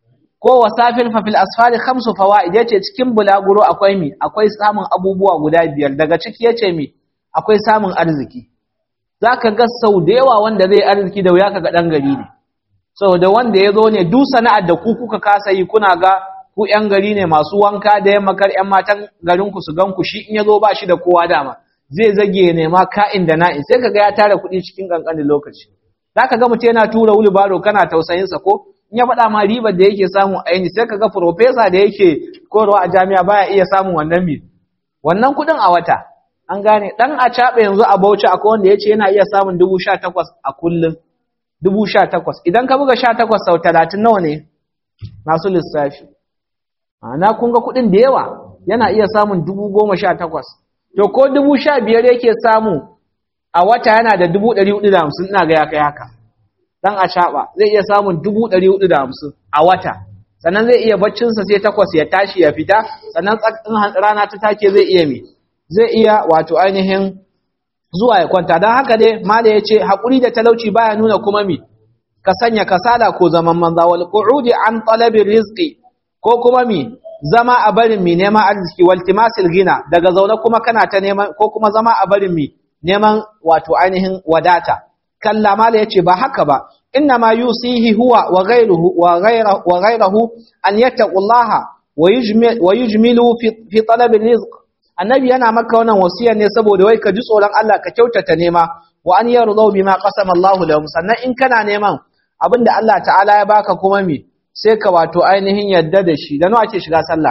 ko wasafir fa fil asfali khamsu fawaid yace cikin bulaguro akwai mi akwai samun abubuwa guda biyar daga ciki yace mi akwai samun arziki zaka ga sau da yawa wanda zai arziki da wuya kaga dan gari ne saboda wanda yazo ne duk sana'ar da ku kuka kasa yi kuna ga ku yan gari ne masu wanka da yamma kar yan matan garin ku su gan ku shi in yazo ba shi da kowa dama zai zage ne ma ka'in da na'in sai kaga ya tara kuɗi cikin kankanin lokaci zaka ga mutum yana tura wulbaro kana tausayin sa ko in ya faɗa ma ribar da yake samu a yini sai kaga professor da yake koyarwa a jami'a baya iya samun wannan mi wannan kuɗin a wata an gane dan a caɓe yanzu a Bauchi akwai wanda yace yana iya samun dubu sha takwas a kullum dubu sha takwas idan ka buga sha takwas sau talatin nawa ne masu lissafi ma'ana kun ga kuɗin da yawa yana iya samun dubu goma sha takwas to ko dubu sha biyar yake samu a wata yana da dubu ɗari hudu da hamsin ina ga ya kai haka dan a shaɓa zai iya samun dubu ɗari hudu da hamsin a wata sannan zai iya baccinsa sai takwas ya tashi ya fita sannan tsakin rana ta take zai iya mi zai iya wato ainihin zuwa ya kwanta don haka dai mala ya ce haƙuri da talauci baya nuna kuma mi ka sanya kasala ko zaman manza wal qu'udi an talabin rizqi ko kuma mi zama a barin mi neman arziki wal timasil gina daga zaune kuma kana ta neman ko kuma zama a barin mi neman wato ainihin wadata kalla mala yace ba haka ba inna ma yusihi huwa wa ghayruhu wa ghayruhu wa ghayruhu an yattaqullaha wa yujmil wa yujmilu fi fi talab rizq annabi yana maka wannan wasiyar ne saboda wai ka ji tsoron Allah ka kyautata nema wa an yardu bima qasama Allahu lahum sannan in kana neman abinda Allah ta'ala ya baka kuma me sai ka wato ainihin yadda da shi da nawa ake shiga sallah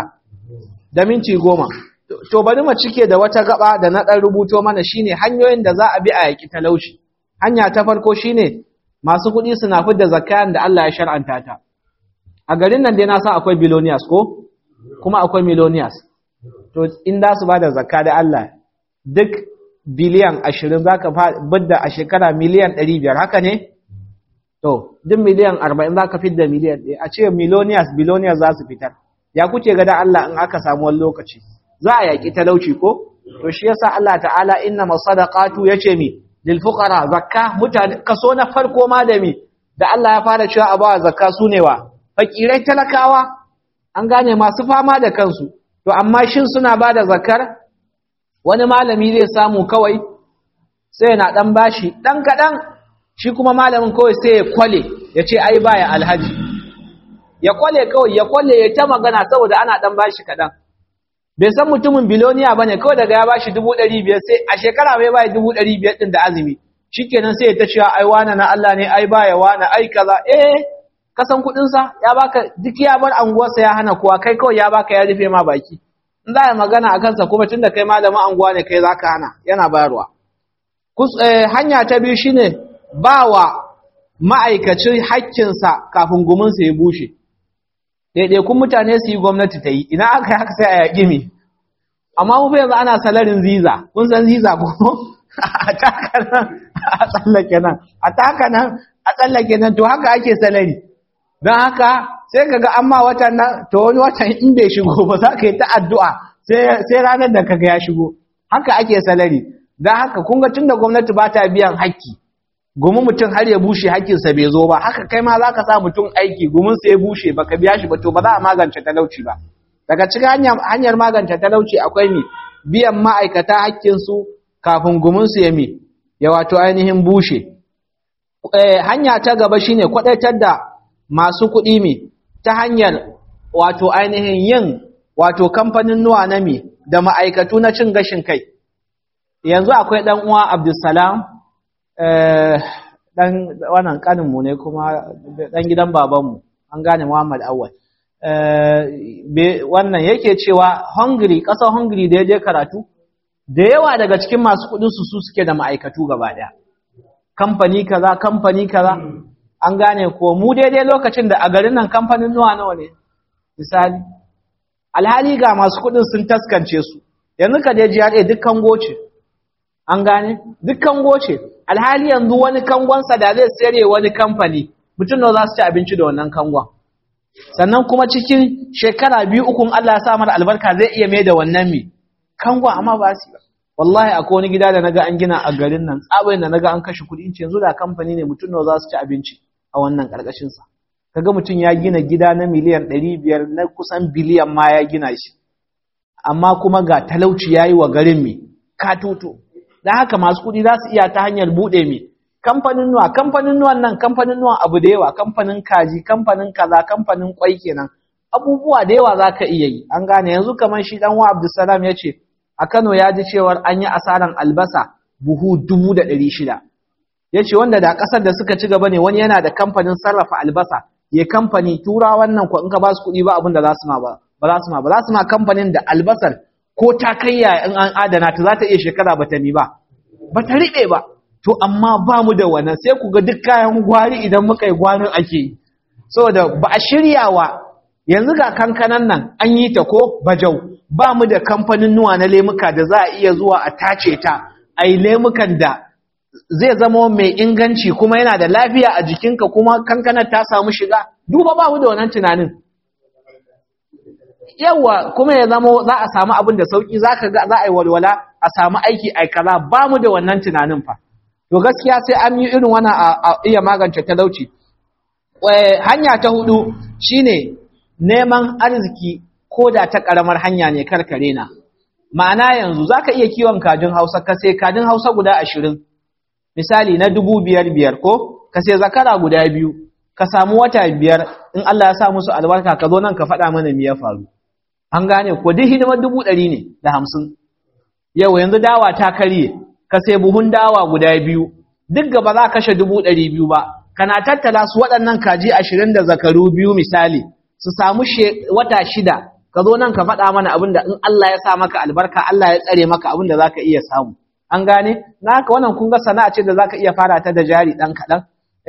da minti goma to bari mu cike da wata gaba da na dan rubuto mana shine hanyoyin da za a bi a yaki talauci hanya ta farko shine masu kuɗi suna fidda zakayan da Allah ya shar'anta ta a garin nan dai na san akwai billionaires ko kuma akwai millionaires to in da su bada zakka da Allah duk biliyan 20 zaka bidda a shekara miliyan 500 haka ne to duk miliyan 40 zaka fidda miliyan 1 a ce millionaires billionaires za su fitar ya kuke ga da Allah in aka samu wani lokaci za a yaki talauci ko to shi yasa Allah ta'ala inna masadaqatu yace mi lil fuqara zakka mutane kaso na farko ma da mi da Allah ya fara cewa a bawa zakka sune wa fakirai talakawa an gane masu fama da kansu to amma shin suna bada zakkar wani malami zai samu kawai sai yana dan bashi dan kadan shi kuma malamin kawai sai ya kwale ya ce ai baya alhaji ya kwale kawai ya kwale ya ta magana saboda ana dan bashi kadan bai san mutumin biloniya bane kawai daga ya bashi 500 sai a shekara bai bai 500 din da azumi shikenan sai ya ta cewa ai wana na Allah ne ai baya wana ai kaza eh kasan kudin sa ya baka duk ya bar anguwar sa ya hana kowa kai kawai ya baka ya rufe ma baki in za a magana akan sa kuma tunda kai malamin anguwa ne kai zaka hana yana bayarwa hanya ta biyu shine bawa ma'aikacin haƙƙinsa kafin guminsa ya bushe ɗaiɗaikun mutane su yi gwamnati ta yi ina aka yi haka sai a yaƙi mi amma mu yanzu ana salarin ziza kun san ziza ko a taka nan a tsallake nan a taka nan a tsallake nan to haka ake salari don haka sai ka ga amma watan nan to wani watan in bai shigo ba za ka yi ta addu'a sai ranar da kaga ya shigo haka ake salari dan haka kun ga tunda gwamnati ba ta biyan haƙƙi gumin mutum har ya bushe haƙƙinsa bai zo ba haka kai ma za ka sa mutum aiki guminsa ya bushe baka biya shi ba to ba za a magance talauci ba daga cikin hanyar magance talauci akwai mi biyan ma'aikata haƙƙinsu kafin guminsu ya mi ya wato ainihin bushe hanya ta gaba shine kwadaitar da masu kuɗi mi ta hanyar wato ainihin yin wato kamfanin nuwa na mi da ma'aikatu na cin gashin kai yanzu akwai ɗan uwa abdulsalam ɗan wannan ƙaninmu ne kuma ɗan gidan babanmu an gane muhammad awal wannan yake cewa hungary ƙasar hungary da ya je karatu da yawa daga cikin masu kuɗinsu su suke da ma'aikatu gaba ɗaya kamfani kaza kamfani kaza an gane ko mu daidai lokacin da a garin nan kamfanin nuwa nawa ne misali alhali ga masu kuɗin sun taskance su yanzu ka je GRA dukkan goce an gane dukkan goce alhali yanzu wani kangonsa da zai sayar wani kamfani mutum nawa za su ci abinci da wannan kangon sannan kuma cikin shekara biyu ukun Allah ya sa mana albarka zai iya mai da wannan mi kangon amma ba su ba wallahi akwai wani gida da naga an gina a garin nan tsabayin da naga an kashe kuɗi in ce yanzu da kamfani ne mutum nawa za su ci abinci a wannan karkashin sa kaga mutum ya gina gida na miliyan 500 na kusan biliyan ma ya gina shi amma kuma ga talauci yayi wa garin mi katoto dan haka masu kuɗi za su iya ta hanyar bude mi kamfanin nuwa kamfanin nuwan nan kamfanin nuwan abu da yawa kamfanin kaji kamfanin kaza kamfanin kwai kenan abubuwa da yawa za ka iya yi an gane yanzu kamar shi dan wa Abdulsalam ya ce a Kano ya ji cewar an yi asaran albasa buhu dubu da ɗari shida. Ya ce wanda da ƙasar da suka ci gaba ne wani yana da kamfanin sarrafa albasa, ya kamfani tura wannan ko in ka ba su kuɗi ba abin da za su ma ba, ba za su ma ba, za su ma kamfanin da albasar ko ta kai ya in an adana ta za ta iya shekara ba ta mi ba, ba ta riɓe ba. To amma ba mu da wannan sai ku ga duk kayan gwari idan muka yi gwanin ake yi. Saboda ba a shiryawa yanzu ga kankanan nan an yi ta ko bajau ba mu da kamfanin nuwa na lemuka da za a iya zuwa a tace ta a yi lemukan da zai zama mai inganci kuma yana da lafiya a jikinka kuma kankanar ta samu shiga duba ba mu da wannan tunanin yawa kuma ya zama za a samu abin da sauki za ka za a yi walwala a samu aiki a kaza ba mu da wannan tunanin fa to gaskiya sai an yi irin wannan a iya magance talauci hanya ta hudu shine neman arziki ko da ta ƙaramar hanya ne karkare na ma'ana yanzu za ka iya kiwon kajin hausa ka sai kajin hausa guda ashirin misali na dubu biyar biyar ko ka sai zakara guda biyu ka samu wata biyar in Allah ya sa musu albarka ka zo nan ka faɗa mana me ya faru an gane ko duk hidimar dubu ɗari ne da hamsin yau yanzu dawa ta karye ka sai buhun dawa guda biyu duk gaba za ka kashe dubu ɗari biyu ba kana tattala su waɗannan kaji ashirin da zakaru biyu misali su samu wata shida ka zo nan ka faɗa mana abin da in Allah ya sa maka albarka Allah ya tsare maka abin da za ka iya samu an gane na haka wannan kun ga sana'a ce da za ka iya fara ta da jari ɗan kaɗan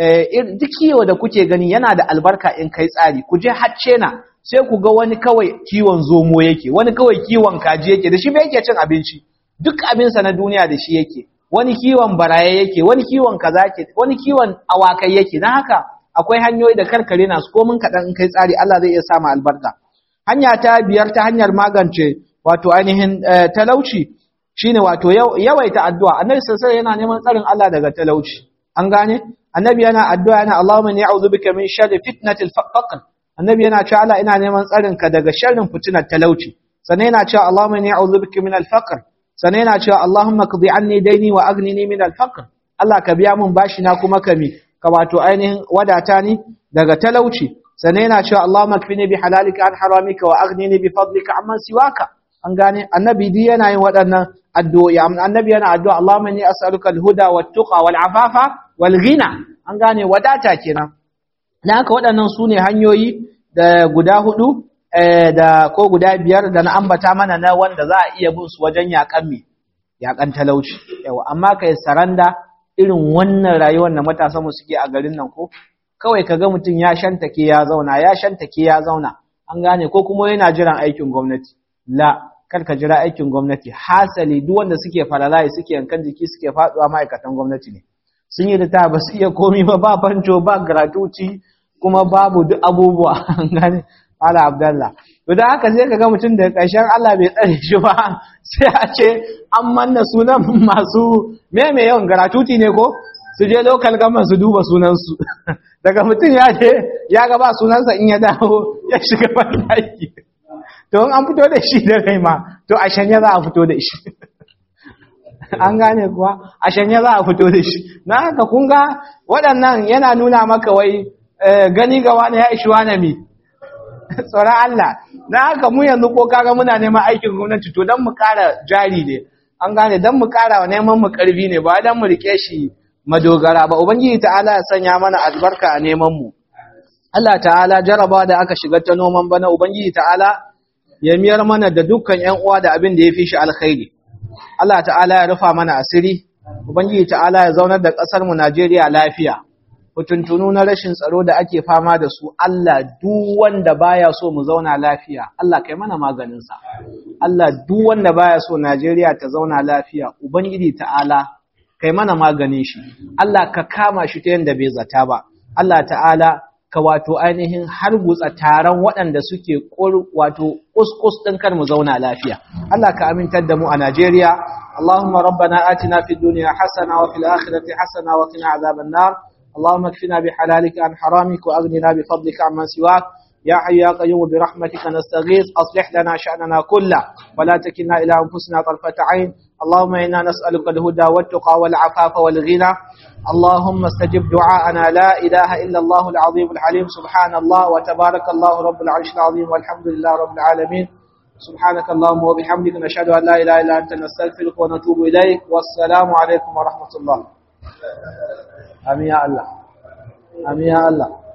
duk kiwo da kuke gani yana da albarka in kai tsari ku je hacce na sai ku ga wani kawai kiwon zomo yake wani kawai kiwon kaji yake da shi ba yake cin abinci duk abinsa na duniya da shi yake wani kiwon baraye yake wani kiwon kaza yake wani kiwon awakai yake don haka akwai hanyoyi da karkare na su komin kaɗan in kai tsari Allah zai iya samu albarka hanya ta biyar ta hanyar magance wato ainihin talauci shine wato yawaita addu'a annabi sallallahu yana neman tsarin Allah daga talauci an gane annabi yana addu'a yana Allahumma inni a'udhu bika min sharri fitnatil faqr annabi yana cewa Allah ina neman tsarin ka daga sharrin fitinar talauci sannan yana cewa Allahumma inni a'udhu bika min al-faqr sannan yana cewa Allahumma qdi anni daini wa aghnini min al-faqr Allah ka biya min bashi na kuma ka mi ka wato ainihin wadata ni daga talauci sannan yana cewa Allahumma kfini bi halalika an haramika wa aghnini bi fadlika amman siwaka an gane annabi di yana yin waɗannan addu'o'i annabi yana addu'a Allahumma inni as'aluka al-huda wat-tuqa wal-afafa wal-ghina an gane wadata kenan dan haka waɗannan sune hanyoyi da guda hudu da ko guda biyar da na ambata mana na wanda za a iya bin su wajen yakan mi yakan talauci yawa amma kai saranda irin wannan rayuwar da matasan mu suke a garin nan ko kawai kaga mutum ya shantake ya zauna ya shantake ya zauna an gane ko kuma yana jiran aikin gwamnati la kar ka jira aikin gwamnati hasali duk wanda suke faralaye suke yankan jiki suke faduwa ma'aikatan gwamnati ne sun yi da ba su iya komi ba ba fanco ba gratuity kuma babu duk abubuwa an gane ala abdallah to da haka sai kaga mutum da ƙarshen Allah bai tsare shi ba sai a ce an manna sunan masu meme yawan garatuti ne ko su je lokal gama su duba sunansu daga mutum ya je ya gaba sunansa in ya dawo ya shiga bandaki to an fito da shi da rai ma to a shanya za a fito da shi an gane kuwa a shanya za a fito da shi na haka kun ga waɗannan yana nuna maka wai gani ga wani ya ishi wani mi tsoron Allah na haka mu yanzu ko kaga muna neman aikin gwamnati to don mu ƙara jari ne an gane don mu ƙara wa neman mu ƙarfi ne ba don mu rike shi madogara ba ubangiji ta'ala ya sanya mana albarka a neman mu Allah ta'ala jaraba da aka shiga ta noman bana ubangiji ta'ala ya miyar mana da dukkan ƴan uwa da abin da ya fi shi alkhairi Allah ta'ala ya rufa mana asiri ubangiji ta'ala ya zaunar da ƙasar mu Najeriya lafiya hutuntunu na rashin tsaro da ake fama da su Allah duk wanda baya so mu zauna lafiya Allah kai mana maganin sa Allah duk wanda baya so Najeriya ta zauna lafiya ubangiji ta'ala kai mana maganin shi Allah ka kama shi ta yanda bai zata ba Allah ta'ala ka wato ainihin har gutsa taron waɗanda suke wato kuskus ɗin kar mu zauna lafiya Allah ka amintar da mu a Najeriya Allahumma rabbana atina fid dunya hasana wa fil akhirati hasana wa qina adhaban nar اللهم اكفنا بحلالك عن حرامك واغننا بفضلك عمن سواك يا حي يا قيوم برحمتك نستغيث اصلح لنا شأننا كله ولا تكلنا الى انفسنا طرفة عين اللهم انا نسألك الهدى والتقى والعفاف والغنى اللهم استجب دعاءنا لا اله الا الله العظيم الحليم سبحان الله وتبارك الله رب العرش العظيم والحمد لله رب العالمين سبحانك اللهم وبحمدك نشهد ان لا اله الا انت نستغفرك ونتوب اليك والسلام عليكم ورحمه الله آمين يا الله آمين يا الله